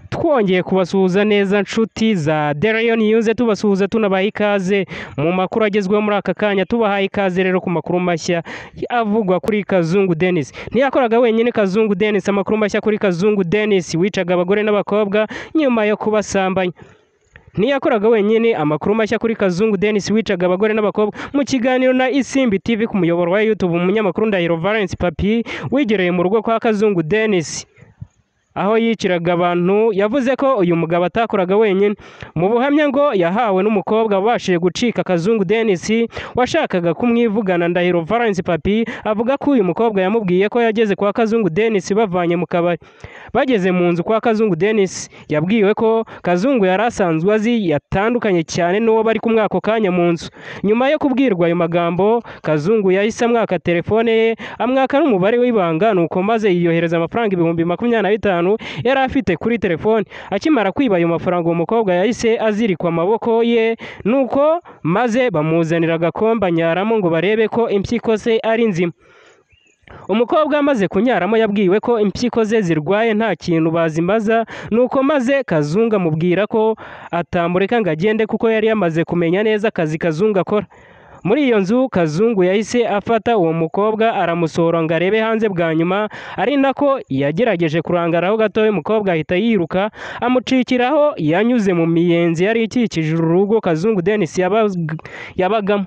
twongeye kubasuhuza neza nshuti za deriyo niyuze tubasuhuza tunabaha ikaze mu makuru agezweho muri aka kanya tubahaye ikaze rero ku makuru mashya avugwa kuri kazungu denise ntiyakoraga wenyine kazungu denise amakuru mashya kuri kazungu denise wicaga abagore n'abakobwa nyuma yo kubasambanya ntiyakoraga wenyine amakuru mashya kuri kazungu denise wicaga abagore n'abakobwa mu kiganiro na isimbi tv ku muyoboro wa youtube umunyamakuru ndahiro valence papi wigereye mu rugo kwa kazungu denise aho yiciraga abantu yavuze ko uyu mugabo atakoraga wenyine mu buhamya ngo yahawe n'umukobwa wabashije gucika kazungu denise washakaga kumwivugana ndahiro valence papi avuga ko uyu mukobwa yamubwiye ko yageze kwa kazungu denise bavanye mu kabari bageze mu nzu kwa kazungu denise yabwiwe ko kazungu yari asanzwe azi yatandukanye cyane n'uwo bari kumwe ako kanya mu nzu nyuma yo kubwirwa ayo magambo kazungu yahise amwaka telefone ye amwaka n'umubare w'ibanga nuko maze yiyohereza amafaranga ibihumbi makumyabiri na bitanu yari afite kuri telefone akimara kwiba ayo mafaranga uwo mukobwa yahise azirikwa amaboko ye nuko maze bamuzanira agakomba nyaramo ngo barebe ko impyiko ze ari nzima umukobwa amaze kunyaramo yabwiwe ko impyiko ze zirwaye nta kintu bazimaza nuko maze kazunga amubwira ko atamureka ngo agende kuko yari yamaze kumenya neza akazi kazunga akora muri iyo nzu kazungu yahise afata uwo mukobwa aramusohora ngo arebe hanze bwa nyuma ari nako yagerageje kurangaraho gato umukobwa ahita yiruka amucikiraho yanyuze mu miyenzi yari ikikije urugo kazungu denise yabagamo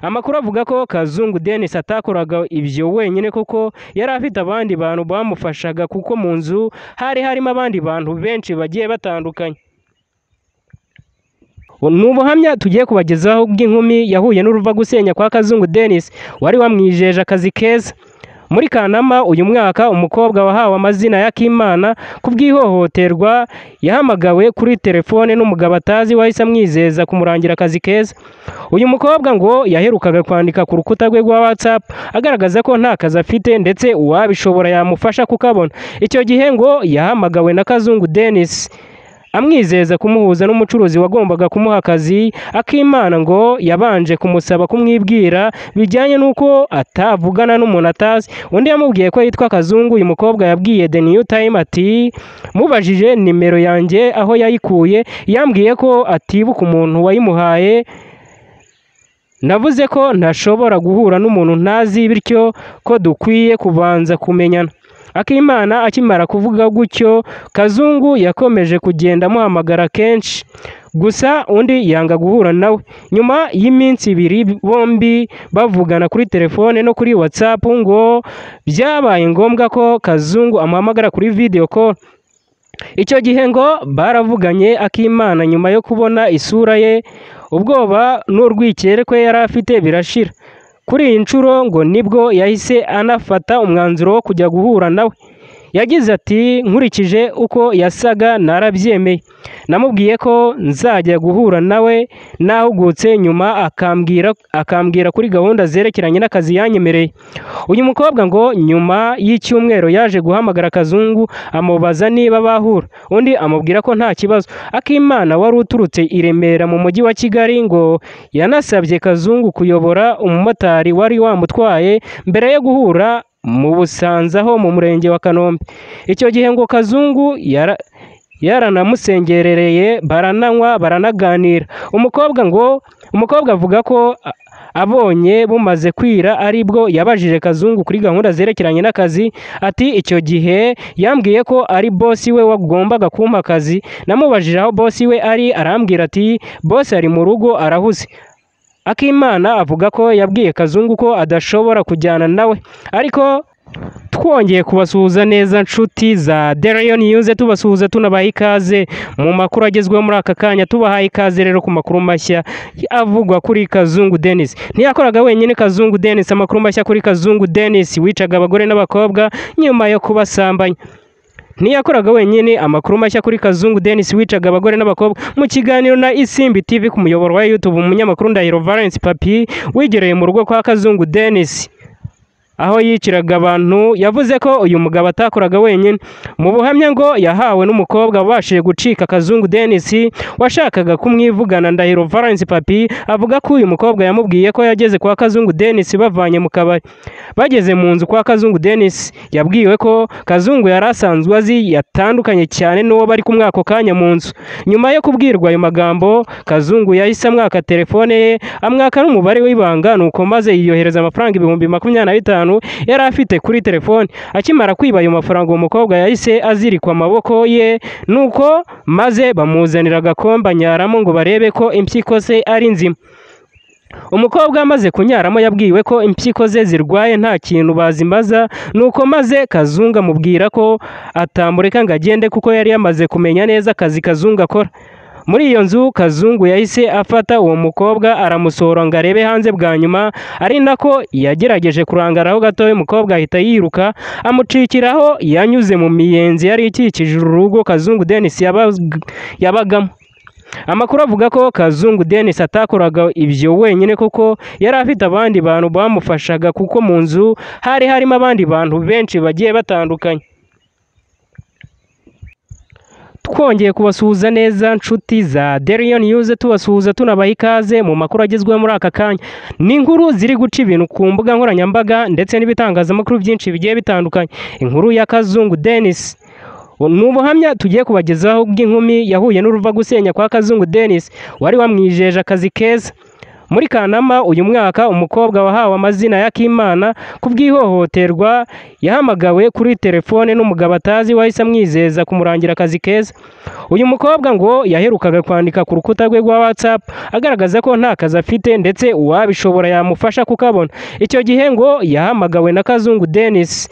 amakuru avuga ko kazungu denise atakoraga ibyo wenyine kuko yari afite abandi bantu bamufashaga kuko mu nzu hari harimo abandi bantu benshi bagiye batandukanye ni ubuhamya tugiye kubagezaho bw'inkumi yahuye n'uruva gusenya kwa kazungu denise wari wamwijeje akazi keza muri kanama uyu mwaka umukobwa wahawe amazina ya kimana ku bw'ihohoterwa yahamagawe kuri telefone n'umugabo atazi wahise amwizeza kumurangira akazi keza uyu mukobwa ngo yaherukaga kwandika ku rukuta rwe rwa watsapu agaragaza ko nta kazi afite ndetse uwabishobora yamufasha kukabona icyo gihe ngo yahamagawe na kazungu denise amwizeza kumuhuza n'umucuruzi wagombaga kumuha akazi akimana ngo yabanje kumusaba kumwibwira bijyanye n'uko atavugana n'umuntu atazi undi yamubwiye ko yitwa kazungu uyu mukobwa yabwiye the new time ati mubajije nimero yanjye aho yayikuye yambwiye ko atibuka umuntu wayimuhaye navuze ko ntashobora guhura n'umuntu ntazi bityo ko dukwiye kubanza kumenyana akimana akimara kuvuga gutyo kazungu yakomeje kugenda amuhamagara kenshi gusa undi yanga guhura nawe nyuma y'iminsi ibiri bombi bavugana kuri telefone no kuri watsapu ngo byabaye ngombwa ko kazungu amuhamagara kuri videwo call icyo gihe ngo baravuganye akimana nyuma yo kubona isura ye ubwoba n'urwikekwe ko yari afite birashira kuri iyi nshuro ngo nibwo yahise anafata umwanzuro wo kujya guhura nawe yagize ati nkurikije uko yasaga narabyemeye namubwiye ko nzajya guhura nawe nahugutse nyuma akambwira akambwira kuri gahunda zerekeranye n'akazi yanyemereye uyu mukobwa ngo nyuma y'icyumweru yaje guhamagara kazungu amubaza niba bahura undi amubwira ko nta kibazo akimana wari uturutse i remera mu mujyi wa kigali ngo yanasabye kazungu kuyobora umumotari wari wamutwaye mbere yo guhura mu busanza ho mu murenge wa kanombe icyo gihe ngo kazungu yaranamusengerereye barananywa baranaganira umukobwa ngo umukobwa avuga ko abonye bumaze kwira aribwo yabajije kazungu kuri gahunda zerekeranye n'akazi ati icyo gihe yambwiye ko ari bosi we wagombaga kumpa akazi namubajije aho bosi we ari arambwira ati bosi ari mu rugo arahuze akimana avuga ko yabwiye kazungu ko adashobora kujyana nawe ariko twongeye kubasuhuza neza nshuti za deriyo niyuze tubasuhuza tunabaha ikaze mu makuru agezweho muri aka kanya tubahaye ikaze rero ku makuru mashya avugwa kuri kazungu denise ntiyakoraga wenyine kazungu denise amakuru mashya kuri kazungu denise wicaga abagore n'abakobwa nyuma yo kubasambanya ntiyakoraga wenyine amakuru mashya kuri kazungu denise wicaga abagore n'abakobwa mu kiganiro na isimbi tv ku muyoboro wa youtube umunyamakuru ndahiro valence papi wigereye mu rugo kwa kazungu denise aho yiciraga abantu yavuze ko uyu mugabo atakoraga wenyine mu buhamya ngo yahawe n'umukobwa wabashije gucika akazungu Dennis washakaga kumwivugana Ndahiro Valence Papi avuga ko uyu mukobwa yamubwiye ko yageze kwa Kazungu Dennis bavanye mu kabari bageze mu nzu kwa Kazungu Dennis yabwiwe ko Kazungu yari asanzwe azi yatandukanye cyane n'uwo bari kumwe ako kanya mu nzu nyuma yo kubwirwa ayo magambo Kazungu yahise amwaka telefone ye amwaka n'umubare w'ibanga nuko maze yiyohereza amafaranga ibihumbi makumyabiri na bitanu yari afite kuri telefone akimara kwiba ayo mafaranga uwo mukobwa yahise azirikwa amaboko ye nuko maze bamuzanira agakomba nyaramo ngo barebe ko impyiko ze ari nzima umukobwa amaze kunyaramo yabwiwe ko impyiko ze zirwaye nta kintu bazimaza nuko maze kazungu amubwira ko atamureka ngo agende kuko yari yamaze kumenya neza akazi kazungu akora muri iyo nzu kazungu yahise afata uwo mukobwa aramusohora ngo arebe hanze bwa nyuma ari nako yagerageje kurangara aho gatoya umukobwa ahita yiruka amucikiraho yanyuze mu miyenzi yari ikikije urugo kazungu Dennis yabag- yabagamo amakuru avuga ko kazungu Dennis atakoraga ibyo wenyine kuko yari afite abandi bantu bamufashaga kuko mu nzu hari harimo abandi bantu benshi bagiye batandukanye twongeye kubasuhuza neza nshuti za Derion News tubasuhuza tunabaha ikaze mu makuru agezweho muri aka kanya n'inkuru ziri guca ibintu ku mbuga nkoranyambaga ndetse n'ibitangazamakuru byinshi bigiye bitandukanye inkuru ya Kazungu Dennis ni ubuhamya tugiye kubagezaho bw'inkumi yahuye n'uruva gusenya kwa Kazungu Dennis wari wamwijeje akazi keza muri Kanama uyu mwaka umukobwa wahawe amazina ya Kimana ku bw'ihohoterwa yahamagawe kuri telefone n'umugabo atazi wahise amwizeza kumurangira akazi keza uyu mukobwa ngo yaherukaga kwandika ku rukuta rwe rwa WhatsApp agaragaza ko nta kazi afite ndetse uwabishobora yamufasha kukabona icyo gihe ngo yahamagawe na Kazungu Dennis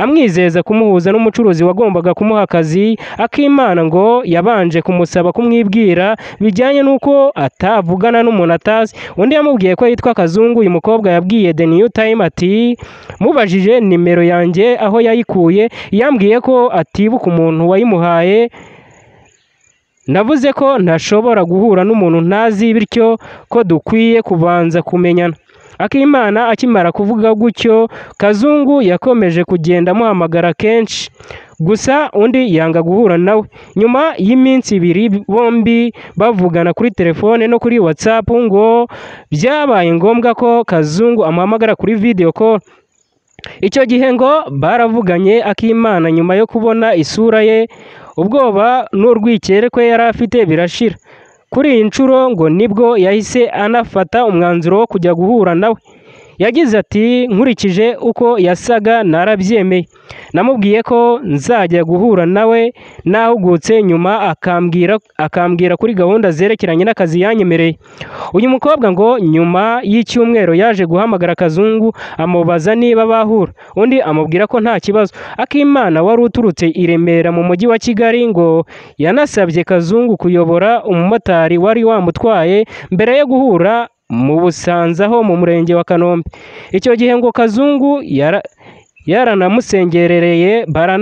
amwizeza kumuhuza n'umucuruzi wagombaga kumuha akazi akimana ngo yabanje kumusaba kumwibwira bijyanye n'uko atavugana n'umuntu atazi undi yamubwiye ko yitwa kazungu uyu mukobwa yabwiye the new time ati mubajije nimero yanjye aho yayikuye yambwiye ko atibuka umuntu wayimuhaye navuze ko ntashobora guhura n'umuntu ntazi bityo ko dukwiye kubanza kumenyana akimana akimara kuvuga gutyo kazungu yakomeje kugenda amuhamagara kenshi gusa undi yanga guhura nawe nyuma y'iminsi ibiri bombi bavugana kuri telefone no kuri whatsapp ngo byabaye ngombwa ko kazungu amuhamagara kuri video call icyo gihe ngo baravuganye akimana nyuma yo kubona isura ye ubwoba n'urwikekwe ko yari afite birashira kuri iyi nshuro ngo nibwo yahise anafata umwanzuro wo kujya guhura nawe yagize ati nkurikije uko yasaga narabyemeye namubwiye ko nzajya guhura nawe nahugutse nyuma akambwira akambwira kuri gahunda zerekeranye n'akazi yanyemereye uyu mukobwa ngo nyuma y'icyumweru yaje guhamagara kazungu amubaza niba bahura undi amubwira ko nta kibazo akimana wari uturutse i remera mu mujyi wa kigali ngo yanasabye kazungu kuyobora umumotari wari wamutwaye mbere yo guhura mu busanza ho mu murenge wa kanombe icyo gihe ngo kazungu yara yaranamusengerereye barana